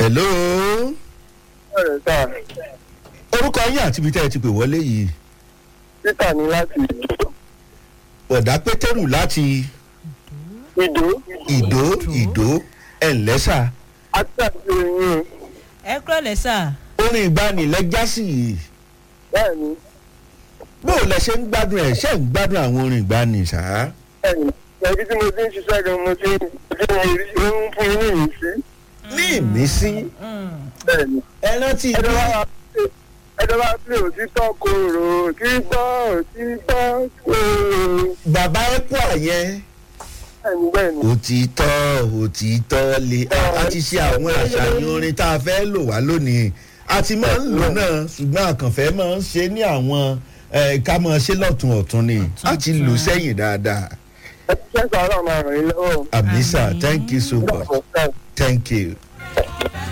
hello ọ̀rẹ́ sà orúkọ yín àti ibi tẹ́ ẹ ti pè wọlé yìí títà ní láti bọ̀dá pétérù láti ìdó ìdó ìdó ẹ̀ńlẹ́sà àti àti ìyìn ẹ kúrò lẹ́sà orin ìgbanilẹ́jásì yìí bẹ́ẹ̀ ni bó o lẹ ṣe ń gbádùn ẹ̀ ṣe ń gbádùn àwọn orin ìgbani ṣáá. bẹ́ẹ̀ ni ẹbí tí mo ti ń ṣiṣẹ́ gan mo ti ń tí mo rí ó ń fún yín nìyí sí ní ìmísí bẹ́ẹ̀ ni ẹ rántí ẹjọ́ bí bá wà pé ẹjọ́ bá pé òtítọ́ kòrò òtítọ́ òtítọ́ kòrò bàbá ẹ kú àyẹn bẹ́ẹ̀ ni bẹ́ẹ̀ ni òtítọ́ òtítọ́ lè a ti ṣe àwọn àṣàyàn orin tá a fẹ́ lò wá lónìí a ti máa ń lò náà ṣùgbọ́n àkànfẹ́ máa ń ṣe ní àwọn eh, ká máa ṣe lọ́tún ọ̀tún ni a ti lò sẹ́yìn dáadáa ẹ ti ṣẹ́ sàárà máa ràn yín lọ́wọ́ amisa thank you so much thank you.